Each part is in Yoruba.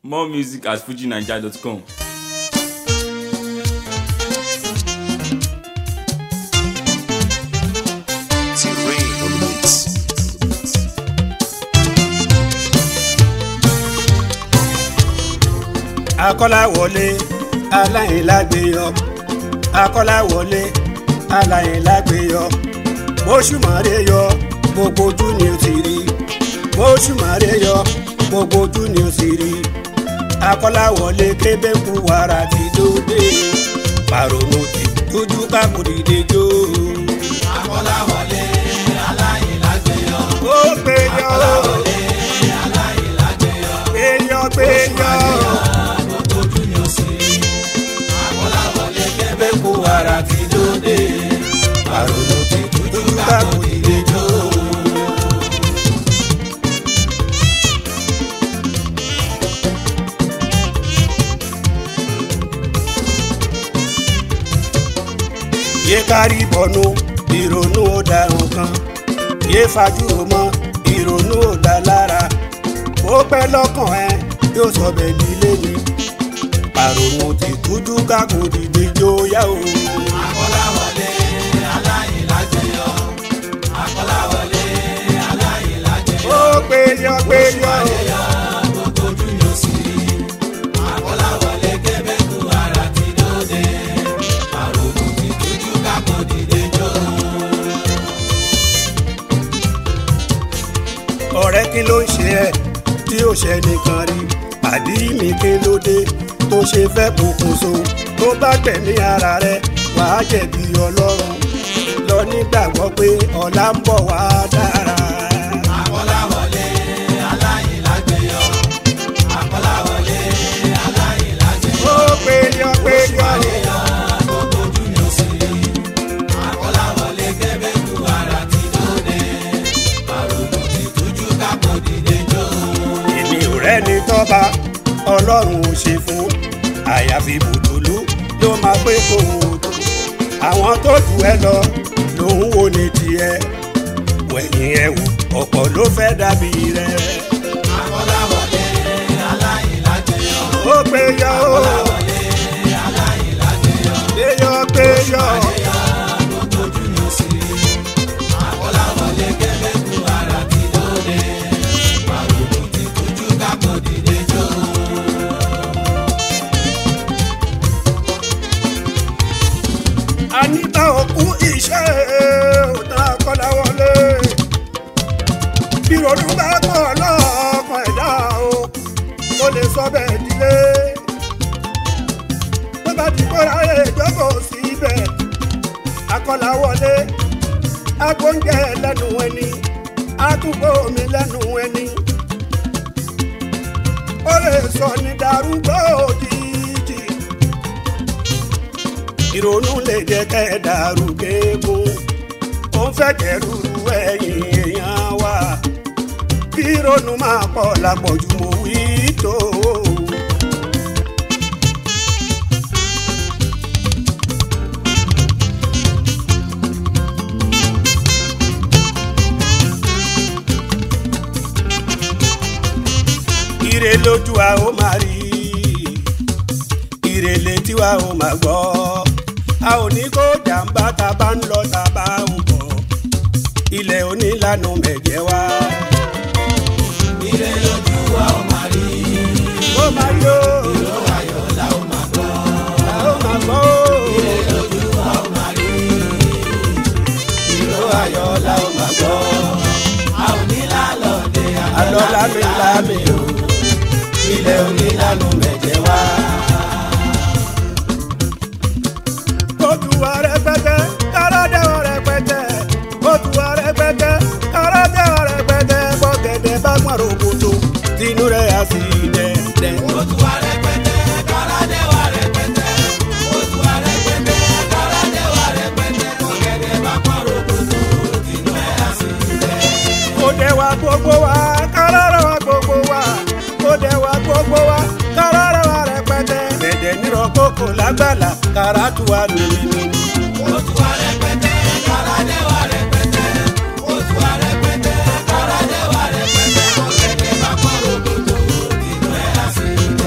More music at fujinaija.com. T-Rain on the beats. akọ́láwọlé aláìlágbéyọ akọ́láwọlé aláìlágbéyọ bóṣùmọ̀rẹ́ yọ gbogbo ojú ni ó ti rí bóṣùmọ̀rẹ́ yọ gbogbo ojú ni ó ti rí akọ́láwọlé kébé ń kú wàrà ti dóde pàrọ̀nù ti dúdú kákò dìde jó. akọ́láwọlé aláìlágbéyọ. ó gbéyọ akọ́láwọlé aláìlágbéyọ. gbéyọ gbéyọ gbogbo ojú ni ó sì rí. akọ́láwọlé kébé kú ara ti dóde. àrònú ti dúdú kákò dìde jó. yé kárí bọ̀nú ìrònú ó da nǹkan yé fajúro mọ́ ìrònú ó da lára ó pẹ́ lọ́kàn ẹ yóò sọ bẹ́ẹ̀ di lẹ́ni àrònú ti tújú kákò dìde jóyà o. akọ́láwọlé aláìlágbéyọ. akọ́láwọlé aláìlágbéyọ. ó péyọ péyọ gbogbo ojú ni ó sì rí. akọ́láwọlé kébé kú ara ti dóde. àrònú ti dúdú kákò dìde jó. ọ̀rẹ́ kí ló ń ṣe ẹ́ tí ó ṣe nìkan rí pàdí mi kí ló dé tó ṣe fẹ́ pokùnso tó bá gbẹ̀mí ara rẹ wàá jẹ̀bi ọlọ́run lọ nígbàgbọ́ pé ọ̀la ń bọ̀ wá dára. akọ́láwọlé aláìlágbéyọ. akọ́láwọlé aláìlágbéyọ. ó péyọ péyọ gbogbo ojú ni ó sì rí. akọ́láwọlé kébé kú ara ti dóde. àrònú ti tújú kákò dìde jó. èmi ò rẹ́ni tọ́ba ọlọ́run ò ṣe fún àyàfi bùtùlù ló máa pé kó o tó àwọn tó jù ẹ lọ lòun wo ní tiẹ̀ wẹ̀yìn ẹ̀ wò ọ̀pọ̀ ló fẹ́ dàbí rẹ̀ akọ́láwọlé aláìlágbéyọ. ó péyọ ó akọ́láwọlé aláìlágbéyọ. péyọ péyọ gbogbo ojú ni ó sì rí. akọ́láwọlé kébé kú ara ti dóde. àrònú ti tújú kákò dìde jó. anita òkú iṣẹ́ òtá kọ́láwọlé ìrònú bá pọ̀ lọ́kàn ẹ̀dá o ó lè sọ bẹ́ẹ̀ dílé tó bá ti kóra rẹ̀ jókòó síbẹ̀ akọ́láwọlé agbóúnjẹ lẹ́nu ẹni àtúgbò mi lẹ́nu ẹni ó lè sọ ní darúgbó òjijì ìrònú lè jẹ́ kẹ́ ẹ dàrú kéegun ó ń fẹ́ kẹ́rùrù ẹ̀yìn èèyàn wa kí ìrònú máa pọ̀ lápọ̀jù mo wí tó. ire lójú wa ó máa rí ire létí wa ó máa gbọ́ a ò ní kó jàǹbá ta bá ń lọ ta bá ń bọ̀ ilẹ̀ onílànà mẹ̀jẹ̀ wa. ire lójú wa ó máa rí. ó máa yó ìró ayọ̀ la ó máa gbọ́. a ó máa gbọ́ ire lójú wa ó máa rí. ìró ayọ̀ la ó máa gbọ́. a ò ní lálọ́dẹ àlọ́ lámìlámì o ilẹ̀ onílànà mẹ̀jẹ̀ wá. kóòtù wa rẹpẹtẹ kárádé wa rẹpẹtẹ kóòtù wa rẹpẹtẹ kárádé wa rẹpẹtẹ bọ́gẹ̀dẹ̀ bá pọ̀n rògbòdò tinú rẹ̀ á sì dẹ̀dẹ̀. Otu wa rẹpẹtẹ, kárádé wa rẹpẹtẹ. Otu wa rẹpẹtẹ, kárádé wa rẹpẹtẹ. Ọ̀gẹ̀dẹ̀ bá pọ̀ rògbòdò, inú ẹ̀ á sì lẹ̀. kó dẹ̀ wá gbogbo wa kárárá wa gbogbo wa kó dẹ̀ wá gbogbo wa kárárá wa rẹpẹtẹ. dẹ̀dẹ̀ nírọ̀ kókò lágbàlá kárátù wa nìyí. Otu wa rẹpẹtẹ, kárádé wa rẹpẹtẹ. Otu wa rẹpẹtẹ, kárádé wa rẹpẹtẹ. Ọ̀gẹ̀dẹ̀ bá pọ̀ rògbòdò, inú ẹ̀ á sì lẹ̀.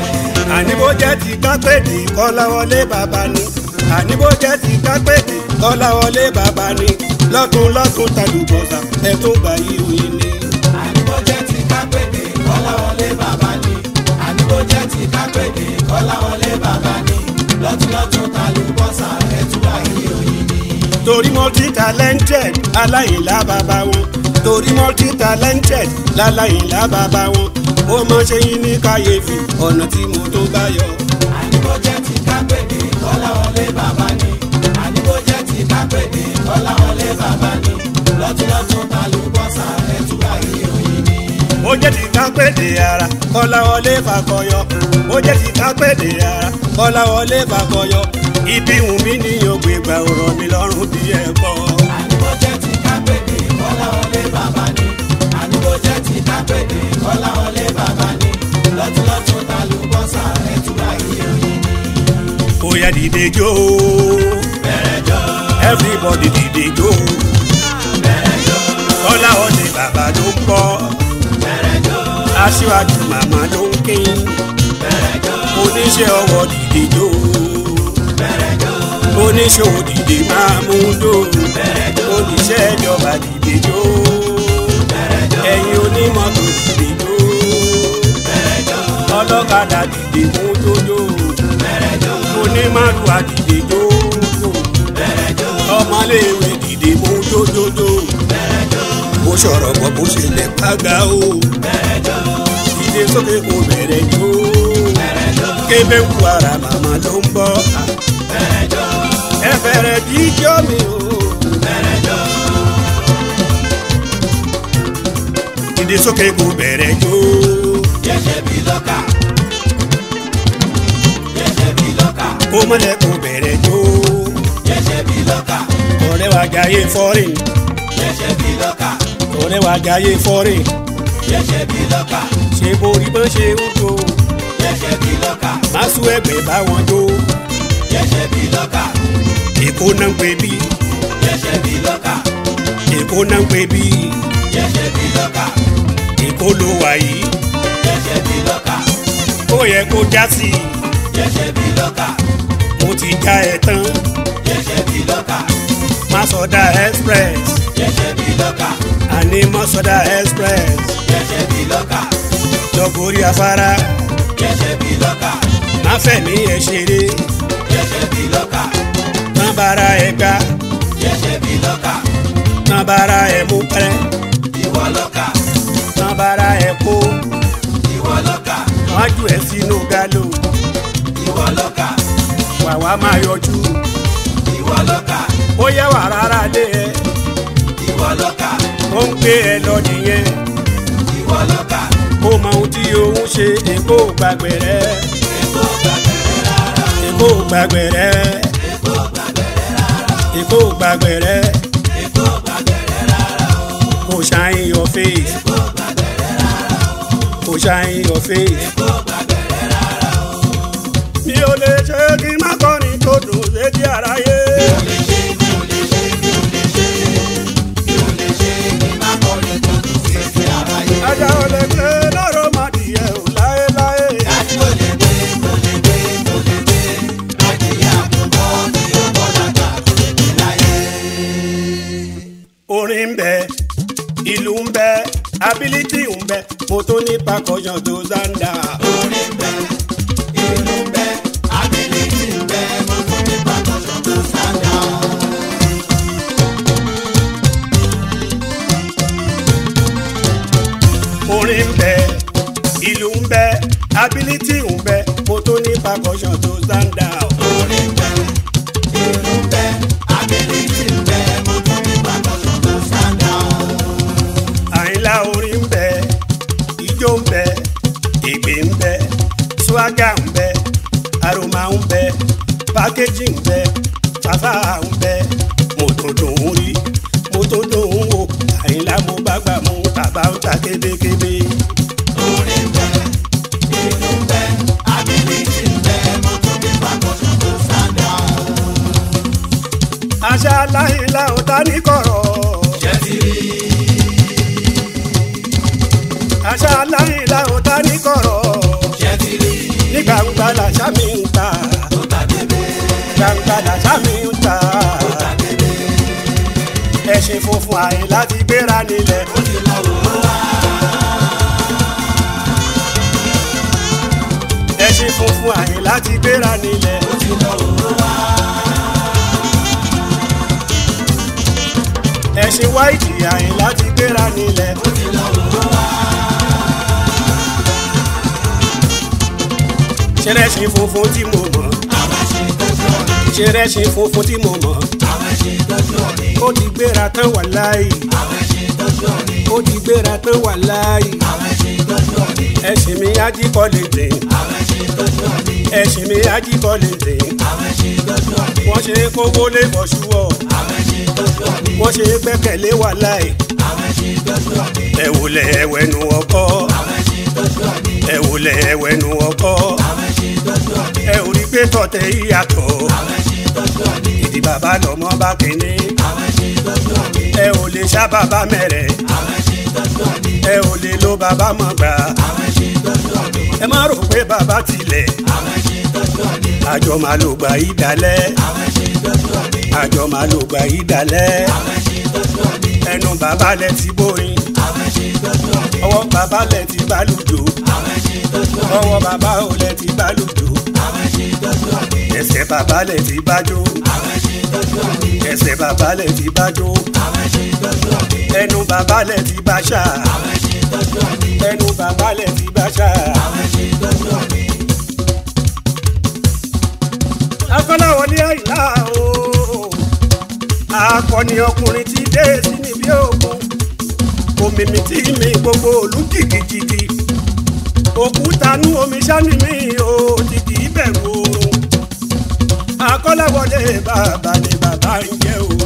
jẹ́ ti kápẹ́ẹ̀dì kọ́láwọlé bàbá ni àní bó jẹ́ ti kápẹ́ẹ̀dì kọ́láwọlé bàbá ni lọ́tún lọ́tún tàlùbọ̀sà ẹ̀ tó gbà yí òye ni. àníbójẹ́ ti kápẹ́dé kọ́láwọlé bàbá ni àníbójẹ́ ti kápẹ́dé kọ́láwọlé bàbá ni lọ́túnlọ́tún ta ló bọ́sà ẹ̀túwà yìí òyìn ni. torí multi talented aláìlá bàbá wọn torí multi talented láláìlá bàbá wọn ó mọ ṣe yín ní kàyéfì ọ̀nà tí mo tó bá yọ. àníbójẹ́ ti kápẹ́dé kọ́láwọlé bàbá ni àníbójẹ́ ti kápẹ́dé kọ́láwọlé bàbá ni lọ́túnlọ́tún ta ló bọ́sà ẹ̀túwà yìí òyìn ni. ó jẹ́ ti kápẹ́ẹ̀dì ara kọ́láwọlé fàkọyọ ó jẹ́ ti kápẹ́ẹ̀dì ara kọ́láwọlé fàkọyọ ibi wù mí ní ògbé gbà ọ̀rọ̀ mi lọ́rùn bí ẹ̀kọ́. àníbójẹ́ ti kápẹ́dé kọ́láwọlé bàbá ni àníbójẹ́ ti kápẹ́dé kọ́láwọlé bàbá ni lọ́túnlọ́tún ta ló bọ́sà ẹ̀túwà yìí òyìn ni. ó yá dìde jó everybody dìde jó kọ́láwọlé bàbá ló ń bọ̀ aṣíwájú màmá ló ń kín oníṣẹ́ ọwọ́ dìde jó oníṣòwò dìde máa mú dó oníṣẹ́ ìjọba dìde jó ẹ̀yin onímọ́tò dìde jó ọlọ́kadà dìde mú dójó onímàlúwà dìde jó ọmọléèwé dìde mú dójójó bó sọ̀rọ̀ bọ̀ bó ṣe lẹ̀ pàgà o dìde sókè kò bẹ̀rẹ̀ jó kébé ń wàrà màmá ló ń bọ̀ ẹ bẹ̀rẹ̀ jíjọ́ mi o. dìde sókè kò bẹ̀rẹ̀ jó yẹ́sẹ̀ bí lọ́kà yẹ́sẹ̀ bí lọ́kà kó mọ́lẹ̀ kò bẹ̀rẹ̀ jó yẹ́sẹ̀ bí lọ́kà ọ̀rẹ́ wa jayé fọ́rìn yẹ́sẹ̀ bí lọ́kà ọ̀rẹ́ wa jayé fọ́rìn yẹ́sẹ̀ bí lọ́kà ṣe borí bọ́n ṣe ń jó yẹ́sẹ̀ bí lọ́kà má sún ẹgbẹ́ bá wọn jó yẹ́sẹ̀ bí lọ́kà èkó náà ń pè bí yẹ́sẹ̀ bí lọ́kà èkó náà ń pè bí yẹ́sẹ̀ bí lọ́kà èkó ló wà yìí yẹ́sẹ̀ bí lọ́kà ó yẹ kó já sí i yẹ́sẹ̀ bí lọ́kà mo ti já ẹ tán yẹ́sẹ̀ bí lọ́kà má sọdá express yẹ́sẹ̀ bí lọ́kà àní má sọdá express yẹ́sẹ̀ bí lọ́kà lọ́gọ́rí afárá yẹ́sẹ̀ bí lọ́kà má fẹ̀mí ẹ ṣeré yẹ́sẹ̀ bí lọ́kà má bára ẹ gbá yẹ́sẹ̀ bí lọ́kà má bára ẹ mú pẹ́ ìwọ lọ́kà má bára ẹ kó ìwọ lọ́kà wájú ẹ sínú gálò ìwọ lọ́kà wàwá máa yọjú ìwọ lọ́kà ó yẹ wà rárá lé ẹ ìwọ lọ́kà ó ń gbé ẹ lọ nìyẹn ìwọ lọ́kà kó mọ ohun tí òun ṣe èkó gbàgbé rẹ èkó gbàgbẹ́rẹ́ rárá èkó gbàgbé rẹ èkó gbàgbẹ́rẹ́ rárá èkó gbàgbé rẹ èkó gbàgbẹ́rẹ́ rárá o kò shine your face èkó gbàgbẹ́rẹ́ rárá o kò shine your face. èkó gbàgbẹ́rẹ́ rárá o. mi ò lè ṣe kí n má kọrin tó dùn létí aráyé. mi ò lè ṣe mi ò lè ṣe mi ò lè ṣe mi ò lè ṣe kí n má kọrin tó dùn sí etí aráyé. ajá ò lè gbé lọ́rọ̀ má dìyẹ ò láéláé. dájú ò lè gbé kò lè gbé kò lè gbé adìyẹ àkùkọ tí ó bọ́ lájà kò lè gbé láyé. orin ń bẹ ìlú ń bẹ ability ń bẹ mo tó ní percussion tó zanda. orin bẹ ìlú bẹ ability bẹ mo tún ní percussion tó sáńdà. orin ń bẹ ìlú ń bẹ ability ń bẹ mo tó ní percussion tó zanda. orin bẹ ìlú bẹ ability bẹ mo tún ní percussion tó sáńdà. àyìnlá orin ń bẹ ijó ń bẹ ègbè ń bẹ swaga ń bẹ aroma ń bẹ pákéjì ń bẹ fàfà ń bẹ mo tó dùn ún rí mo tó dùn ún wò àyìnlá mo bá gbà mú bàbá ń ta kébékébé. orin bẹ ìlú bẹ ability bẹ mo tún ní percussion tó sáńdà. àṣà láyìnlá ò ta ní kọ̀rọ̀ jẹ́ ti rí àṣà láyìnlá ò ta ní kọ̀rọ̀ jẹ́ ti rí nígbà gbangba làṣà mi ń ta ó ta kébé gbangba làṣà mi ń ta ó ta kébé ẹṣin funfun àyè láti gbéra nílẹ̀ ó ti lọ wò ó wá ẹṣin funfun àyè láti gbéra nílẹ̀ ó ti lọ wò ó wá ẹṣin wáìtì àyè láti gbéra nílẹ̀ ó ti lọ wò ó wá ṣẹlẹṣin funfun tí mo mọ̀ àwọn ẹṣin tó ṣú ọ̀nì ṣẹlẹṣin funfun tí mo mọ̀ àwọn ẹṣin tó ṣú ọ̀nì ó ti gbéra tán wà láàyè àwọn ẹṣin tó ṣú ọ̀nì ó ti gbéra tán wà láàyè àwọn ẹṣin tó ṣú ọ̀nì ẹṣin mi ajíkọ́ lè dè àwọn ẹṣin tó ṣú ọ̀nì ẹṣin mi ajíkọ́ lè dè àwọn ẹṣin tó ṣú ọ̀nì wọ́n ṣe kówó lé bọ̀ṣúwọ̀ àwọn ẹṣin tó ṣú ọ̀nì wọ́n ṣe gbẹ́kẹ̀lé wà láàyè àwọn ẹṣin tó ṣú ọ̀nì ẹ̀wòlẹ̀ ẹ̀wẹ̀nu ọkọ́ àwọn ẹṣin tó ṣú ọ̀nì ẹ̀wòlẹ̀ ẹ̀wẹ̀nu ọkọ́ àwọn ẹṣin tó ṣú ọ̀nì ẹ ò rí pé tọ̀tẹ̀ ìyàtọ̀ àwọn ẹṣin tó ṣú ọ̀nì ìdí bàbá lọ́mọ bá kéne àwọn ẹṣin tó ṣú ọ̀nì ẹ ò lè ṣá bàbá mẹ́rẹ̀ àwọn ẹṣin tó ṣú ọ̀nì ẹ ò lè lo bàbá mọ̀ gbà àwọn ẹṣin tó ṣú ọ̀nì ẹ má rò pé bàbá tilẹ̀ àwọn ẹṣin tó ṣú ọ̀nì àjọ máa lò gbà yí dalẹ̀ àwọn ẹṣin tó ṣú ọ̀nì àjọ máa lò gbà yí dalẹ̀ àwọn ẹṣin tó ṣú ọ̀nì ẹnu bàbá lẹ ti bóyin àwọn ẹṣin tó ṣú ọ̀nì ọwọ́ bàbá lẹ ti bá lùjò àwọn ẹṣin tó ṣú ọ̀nì ọwọ́ bàbá ò lẹ ti bá lùjò àwọn ẹṣin tó ṣú ọ̀nì ẹsẹ̀ bàbá lẹ ti bá jó àwọn ẹṣin tó ṣú ọ̀nì ẹsẹ̀ bàbá lẹ ti bá jó àwọn ẹṣin tó ṣú ọ̀nì ẹnu bàbá lẹ ti bá ṣá àwọn ẹṣin tó ṣú ọ̀nì ẹnu bàbá lẹ ti bá ṣá. àwọn ẹṣin tó ṣú ọ̀nì akọ́láwọlé àìlá o akọni ọkùnrin ti dé sí níbi òkun òmìmì tí mi gbogbo òlú jìgìjìgì òkúta nú omi sani mi ò ti kì í bẹ̀rù oorun akọ́láwọlé bàbá ni bàbá ń jẹ́ o.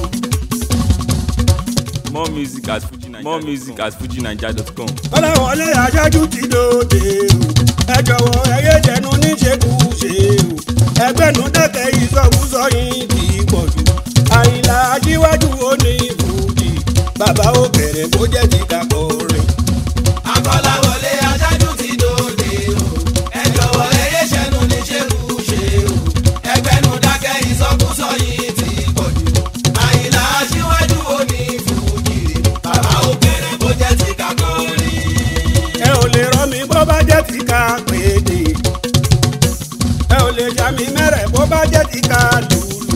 More music at FujiNiger. More music at FujiNiger.com. kọ́láwọlé aṣáájú ti dòde o ẹ jọ̀wọ́ ẹ yé jẹnu níṣekúṣe o ẹgbẹ́nu dẹ́kẹ̀ ìsọkúsọ yín kì í pọ̀ jù àyìnlá aṣíwájú ó ní fújì bàbá ó bẹ̀rẹ̀ bó jẹ́ ti kakọ̀ rìn. akọ́láwọlé aṣáájú ti dòde o ẹ jọ̀wọ́ ẹ yé ṣẹ́nu ní ṣekúṣe o ẹgbẹ́nu dákẹ́ ìsọkúsọ yìí ti pọ̀ jù àyìnlá aṣíwájú òní fújì bàbá ó bẹ̀rẹ̀ bó jẹ́ ti kakọ́ rí. ẹ ò lè rọ mi bó bá jẹ́ ti ká péde ẹ ò lè já mi mẹ́rẹ̀ bó bá jẹ́ ti ká lùlù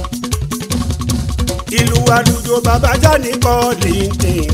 ìlú àlùjọ bàbá jáde kọ́ lìǹtìn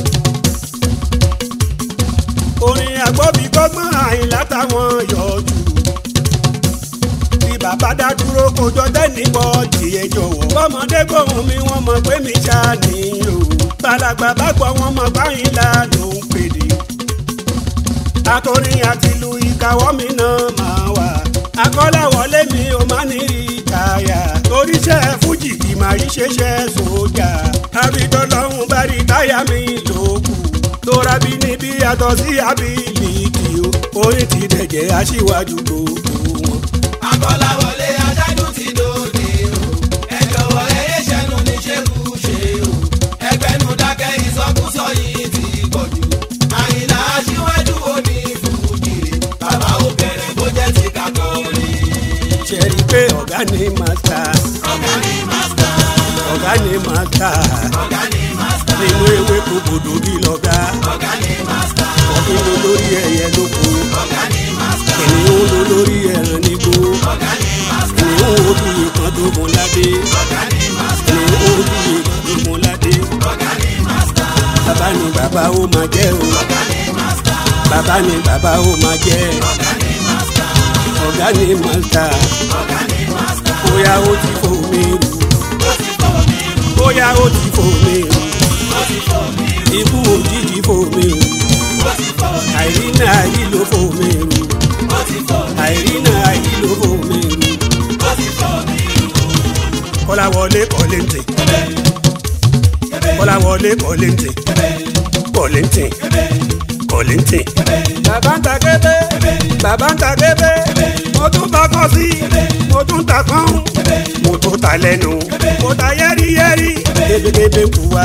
orin àgbọ̀bí gbọ́gbọ́n àyìnlá táwọn yọjú bí bàbá dá dúró kojọ tẹ́nìbọ̀ tiẹ̀ jọ̀wọ́ bọ́mọdé gbóhùn mi wọ́n mọ̀ pé mi ṣá ni o bàlágbà bá gbọ́ wọn mọ̀ báyìí la ló ń pèdè akọrin àti ìlú ìkàwọ́ mi náà máa wà akọ́láwọlé mi ò má ní rí káyà toríṣẹ́ fújì kì máa yí ṣeṣẹ́ sójà àbídọ́lọ́hún bá rí táyà mi lókù tóra bí níbi yàtọ̀ sí abiliki o orin ti dẹ̀jẹ̀ aṣíwájú gbogbo wọn. akọ́láwọlé aṣáájú ti dòde o ẹ jọ̀wọ́ ẹ yé ṣẹ́nu ní ṣekúṣe o ẹgbẹ́nu dákẹ́ ìsọkúsọ yìí ti pọ̀ jù àyìnlá aṣíwájú òní fújì bàbá ó bẹ̀rẹ̀ bó jẹ́ ti kakọ́ rí. ṣe rí i pé ọ̀gá ni màsítà ọ̀gá ni mástà ọ̀gá ni màsítà ọ̀gá ni mástà nínú ewé kòkòdò bí lọ́gá ọ̀gá ni mástà ọ̀gbìn ló lórí ẹyẹ lóko ọ̀gá ni mástà kìnìún ló lórí ẹran nígbó ọ̀gá ni mástà kìnìún ojú ìkan tó mú ládé ọ̀gá ni mástà kìnìún ojú ìkan tó mú ládé ọ̀gá ni mástà bàbá ni bàbá ó máa jẹ́ o ọ̀gá ni mástà bàbá ni bàbá ó máa jẹ́ ọ̀gá ni mástà ọ̀gá ni màsítà ọ̀gá ni mástà bóyá ó ti fò mí rù ó ti fò mí rù bóyá ó ti fò mí rù ó ti fò mí rù ikú òjijì fò mí rù ó ti fò mí àìrí náà àìrí ló fò mí rù ó ti fò mí àìrí náà àìrí ló fò mí rù ó ti fò mí rù. kọ́láwọlé kọ́lẹ́ǹtì kọ́láwọlé kọ́lẹ́ǹtì kọ́lẹ́ǹtì kọ́lẹ́ǹtì. bàbá ń ta kébé bàbá ń ta kébé mo tún ta kọ́ sí mo tún ta kán mo tún ta lẹ́nu mo ta yẹ́rìyẹ́rì kébékébé ń kú wàrà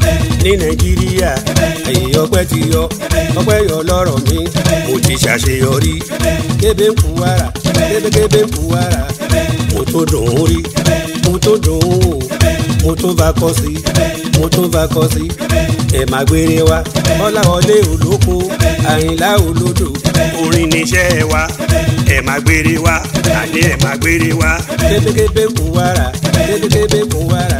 ní nàìjíríà ẹ̀yìn ọpẹ́ ti yọ ọpẹ́ yọ lọ́rọ̀ mi mo ti ṣàṣeyọrí kébé ń kú wàrà kébékébé ń kú wàrà mo tó dùn ún rí mo tó dùn ún wò mo tún bá kọ́ sí mo tún bá kọ́ sí ẹ̀ má gbére wa ọláwọlé olóko àyìnlá olódò orin níṣẹ́ wa ẹ̀ má gbére wa àní ẹ̀ má gbére wa kébékébé ń kú wàrà kébékébé ń kú wàrà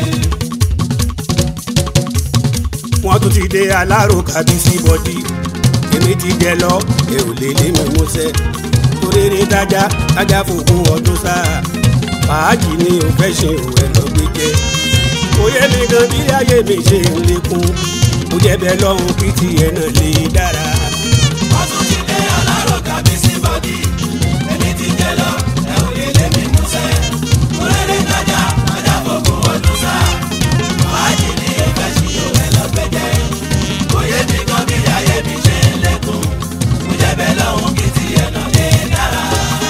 wọ́n tún ti dé alárò kábíyèsí bọ́dí èmi ti jẹ lọ ẹ ò lè lé mi músẹ́ torére dájá dájá fògùn ọdún sáà fàájì ni ò fẹ́ ṣe ò ẹ lọ gbé jẹ kò yé mi gan bí ayé mi ṣe ń lékún kò jẹ́ bẹ́ẹ̀ lọ́hùn kí tiẹ̀ náà lè dára. wọ́n tún ti dé alárò kábíyèsí bọ́dí èmi ti jẹ lọ ẹ ò lè lé mi músẹ́ kúrẹ́rẹ́ tajà ajá fògùn ọdún sá fàájì ní ìfẹ́ sí òwe lọ́gbẹ́jẹ́ òye mi kan bí ayé mi ṣe ń lékún mo jẹ́ bẹ́ẹ̀ lọ́hùn kí tiẹ̀ náà lè dára.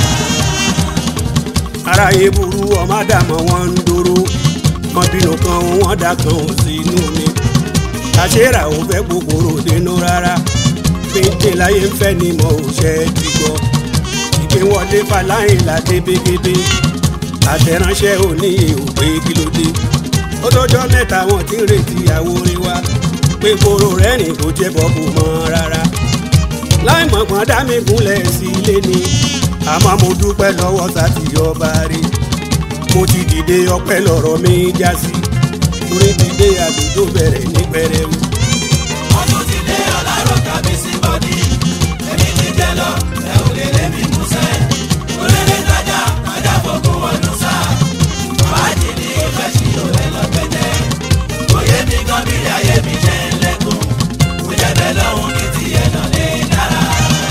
aráyé burú ọmọ àdàmọ́ wọn ń dúró wọn bínú kan wọn dà kan ò sí inú mi àṣírà ò fẹ́ kòkòrò dénú rárá péńté láyé ń fẹ́ ni mo ò ṣe é ti gbọ́ ìgbé wọlé faláyìn la débégébé àtẹ̀ránṣẹ́ òní òpè kí ló dé ó tọ́jọ́ mẹ́ta wọn ti ń retí àwòrán wa pé koro rẹ́rìn kò jẹ́ bọ́ kò mọ́ rárá láì mọ̀gbọ́n dá mi gúnlẹ̀ sí ilé ni àmọ́ mo dúpẹ́ lọ́wọ́ sátì ọba rí mo ti dìde ọpẹ́ lọ́rọ̀ mi já sí torí ti dé àdúgbò bẹ̀rẹ̀ ní pẹrẹwu. wọ́n tún ti dé alárò kábíyèsí bọ́dí èmi ti jẹ lọ ẹ ò lè lé mi músẹ́ kúrẹ́rẹ́ tajà ajá fògùn ọdún sá fàájì ní ìfẹ́ sí òwe lọ́gbẹ́jẹ́ òye mi kan bí ayé mi ṣe ń lékún mo jẹ́ bẹ́ẹ̀ lọ́hùn kí tiẹ̀ náà lè dára.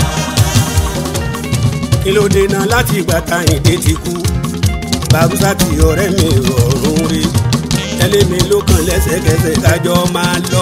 kí ló dènà láti ìgbà táyìndé ti kú bàbúsà tí ọ̀rẹ́ mi rọrùn rí ẹlẹ́mi ló kàn lẹ́sẹ̀kẹsẹ̀ kájọ máa lọ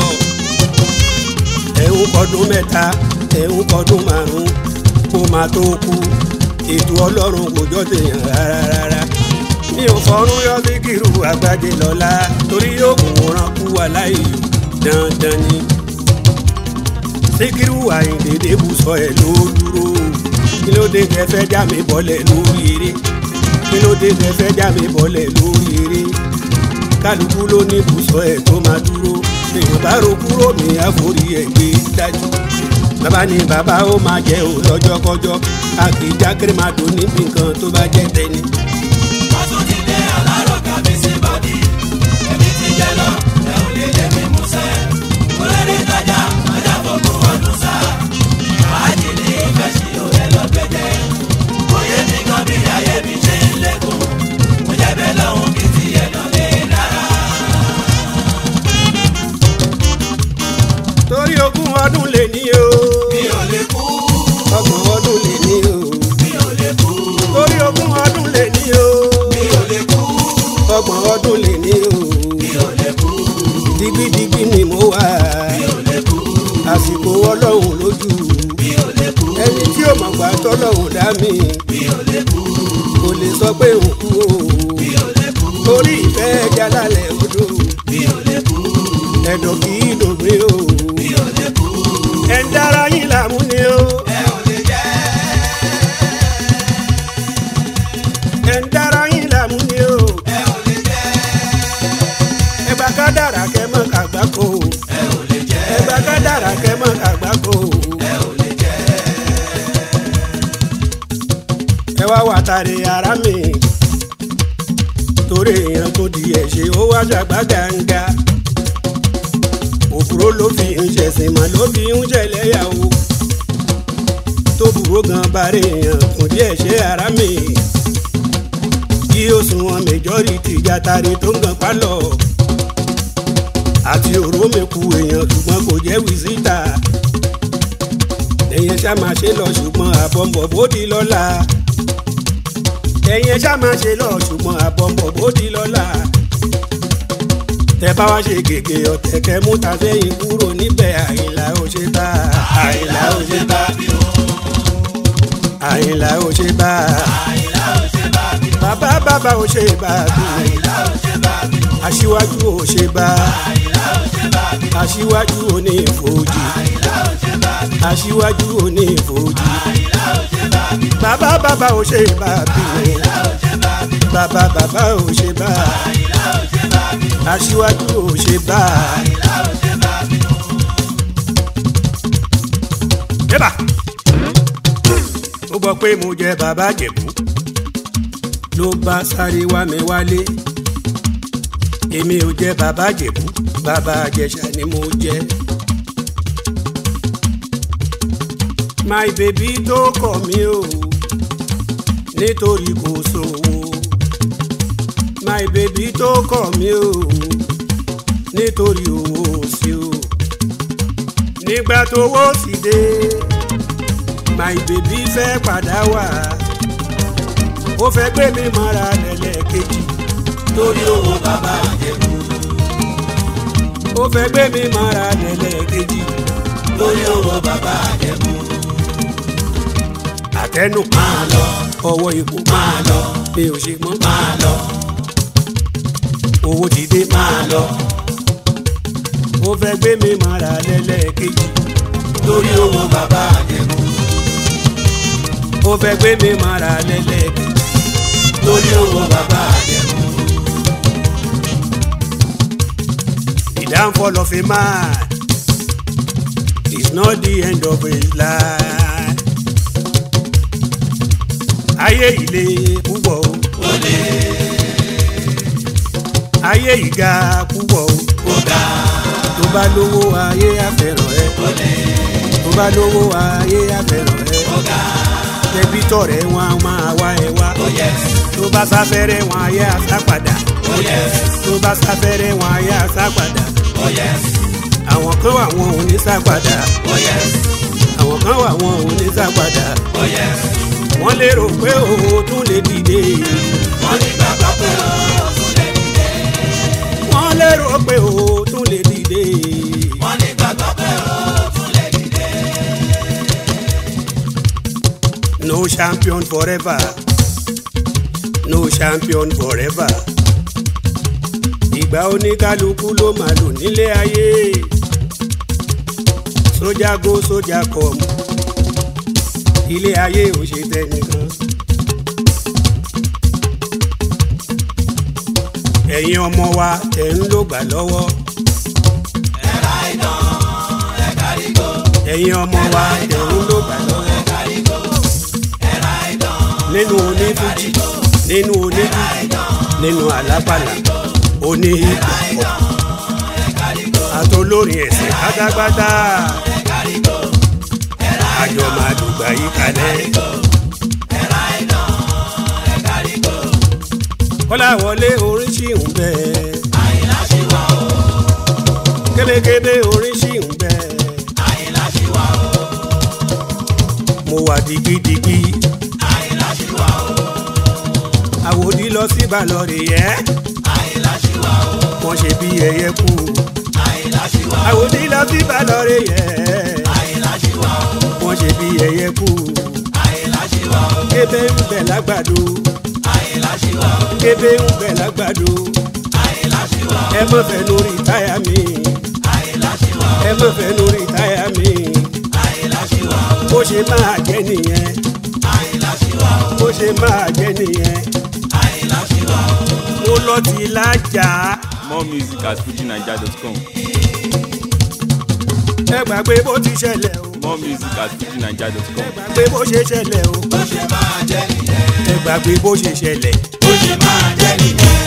ẹ̀hún kọdún mẹ́ta ẹ̀hún kọdún márùn kó máa tó kú ètò ọlọ́run kò jọ tèèyàn rárá rárá mi ò fọrún yọ sí kírù àgbájé lọ́la torí yóò kún wọn kú wà láì dandan ni síkírù àyìndé débù sọ ẹ ló dúró kí ló dé tẹ fẹ́ já mi bọ́lẹ̀ lórí eré kí ló dé tẹ fẹ́ já mi bọ́lẹ̀ lórí eré kálukú ló ní ibùsọ̀ ẹ̀ tó máa dúró èèyàn bá ro kúrò ní àforí ẹ̀ gbé dájú bàbá ni bàbá ó máa jẹ́ ò lọ́jọ́kọ́jọ́ a kì í já kérémàdó níbi nǹkan tó bá jẹ́ tẹ́ni. wọ́n tún ti dé alárò kábíyèsí bọ́dí èmi ti jẹ lọ ẹ ò lè lé mi músẹ́ kúrẹ́rẹ́ tajà ajá fògùn ọdún sá fàájì ní ìfẹ́ sí òwe lọ́gbẹ́jẹ́ òye mi kan bí ayé mi ṣe ń lékún mo jẹ́ bẹ́ẹ̀ lọ́hùn kí tiẹ̀ náà lè dára. torí ogún ọdún lè ní o mi ò lè kú ọgbọ̀n ọdún lè ní o mi ò lè kú torí ogún ọdún lè ní o mi ò lè kú ọgbọ̀n ọdún lè ní o mi ò lè kú digbidigbi ni mo wà mi ò lè kú àsìkò ọlọ́run lójú mi ò lè kú ẹni tí ó mọ̀ gbà tọ́lọ́run dá mi mi ò lè kú kò lè sọ pé òun kú o mi ò lè kú torí ìfẹ́ ẹja lálẹ́ odò mi ò lè kú ẹ̀dọ̀ kì í dògbé o mi ò lè kú ẹ̀ ń dára yín làmú ni o ẹ ò lè jẹ́ ẹ̀ ń dára yín làmú ni o ẹ ò lè jẹ́ ẹgbà ká dára kẹ́ mọ́ kàgbá kó o ẹ ò lè jẹ́ ẹgbà ká dára kẹ́ mọ́ kàgbá kó o ẹ ò lè jẹ́ ẹ wá wà tàrí ara mi torí èèyàn tó di ẹ̀ ṣe ó wá ṣàgbá gàǹgà òbúrò ló fi ń ṣẹ̀sìn mà ló fi ń ṣẹlẹ́yàwó tó burú gan bàrẹ̀ èèyàn kò díẹ̀ ṣe ara mi kí ó sùn wọn majority jàtàrí tó ń gan pálọ̀ àti òró mẹ́kù èèyàn ṣùgbọ́n kò jẹ́ wìsítà ẹ̀yẹn ṣá máa ṣe lọ ṣùgbọ́n àbọ̀mọ̀ bódì lọ́la ẹ̀yẹn ṣá máa ṣe lọ ṣùgbọ́n àbọ̀mọ̀ bódì lọ́la tẹ bá wá ṣe gègé ọ̀tẹ̀ kẹ mú ta sẹ́yìn kúrò níbẹ̀ àyìnlá ó ṣe bá àyìnlá ó ṣe bá àyìnlá ó ṣe bá bàbá bàbá ó ṣe bá aṣíwájú ó ṣe bá bàbí. aṣíwájú onífojì àyìnlá ò ṣe bàbí. aṣíwájú onífojì àyìnlá ò ṣe bàbí. bàbá bàbá ò ṣe bàbí àyìnlá ò ṣe bàbí. bàbá bàbá ò ṣe bá àyìnlá ò ṣe bàbí. aṣíwájú ò ṣe bá. àyìnlá ò ṣe bàbí. yébà ó gbọ́ pé mo jẹ bàbá jẹ̀bú ló bá sáré wá mi wálé èmi ò jẹ bàbá jẹ̀bú bàbá àjẹsà ni mo jẹ. my baby tó kọ̀ mí o nítorí kò sówó my baby tó kọ̀ mí o nítorí owó sí o nígbà tó wó sí dé my baby fẹ́ padà wá ó fẹ́ gbé mi mọ́ra lẹ́lẹ́kejì torí owó bàbá àjẹkù. ó fẹ́ gbé mi mọ́ra lẹ́lẹ́kejì torí owó bàbá àjẹkù. àtẹnu máa lọ ọwọ́ ipò máa lọ mi ò ṣe mọ́ máa lọ owó ti dé máa lọ ó fẹ́ gbé mi mọ́ra lẹ́lẹ́kejì torí owó bàbá àjẹkù. ó fẹ́ gbé mi mọ́ra lẹ́lẹ́kejì torí owó bàbá àjẹkù. the downfall of a man is not the end of his life ayé ilé púpọ̀ o ayé ìga púpọ̀ o ó ga tó bá lówó ayé àfẹ́ràn ẹ tó bá lówó ayé àfẹ́ràn ẹ ó ga tẹbítọ̀ rẹ̀ wọn a máa wá ẹ wá ó yẹs tó bá sáfẹ́rẹ́ wọn ayé àsápadà ó yẹs tó bá sáfẹ́rẹ́ wọn ayé àsápadà ó yẹs àwọn kan wà wọn ò ní sápadà ó yẹs àwọn kan wà wọn ò ní sápadà ó yẹs. wọ́n lérò pé òun tún lè dìde wọ́n ní bàbá pé ó tún lè dìde. wọ́n lérò pé òun tún lè dìde wọ́n ní bàbá pé ó tún lè dìde. no champion forever no champion forever ìgbà oníkálukú ló máa lò nílé ayé sójà go sójà come ilé ayé ò ṣe tẹnìkan. ẹ̀yin ọmọ wa ẹ̀ ń lò gbà lọ́wọ́. ẹ̀ka ìdán ẹ̀ka rígo ẹ̀yin ọmọ wa ẹ̀ ń lò gbà lọ́wọ́. ẹ̀ka rígo ẹ̀ka ìdán nínú onífújì nínú onífújì nínú àlápàlà oní ìgbàpọ̀ àtolórin ẹ̀sìn pátápátá ẹ̀ka rígo àjọ máa dùgbà yí kalẹ̀. ẹ̀ka ìdán ẹ̀ka rígo kọ́láwọlé orin ṣì ń bẹ àyìnlá ṣì wà ó kébékébé orin ṣì ń bẹ àyìnlá ṣì wà ó mo wà digidigbi àyìnlá ṣì wà ó àwòdì lọ sí balọ̀rì yẹ àyìnlá ṣì wà ó wọ́n ṣe bí ẹyẹ kú àyìnlá ṣì wà ó àwòdì lọ sí balọ̀rì yẹ àyìnlá ṣì wà ó wọ́n ṣe bí ẹyẹ kú àyìnlá ṣì wà ó kébé ń bẹ lágbàdo àyìnlá ṣì wà ó kébé ń bẹ lágbàdo àyìnlá ṣì wà ó ẹ má fẹ́ lórí táyà mi àyìnlá ṣì wà ó ẹ má fẹ́ lórí táyà mi àyìnlá ṣì wà ó bó ṣe máa jẹ́ nìyẹn àyìnlá ṣì wà ó bó ṣe máa jẹ́ nìyẹn àyìnlá ṣì wà ó. mo lọ ti lájà More music at fujinaija.com. ẹ gbàgbé bó ti ṣẹlẹ̀ o More music at ẹ fujinaija.com. gbàgbé bó ṣe ṣẹlẹ̀ o bó ṣe máa jẹ́ nìyẹn ẹ gbàgbé bó ṣe ṣẹlẹ̀ bó ṣe máa jẹ́ nìyẹn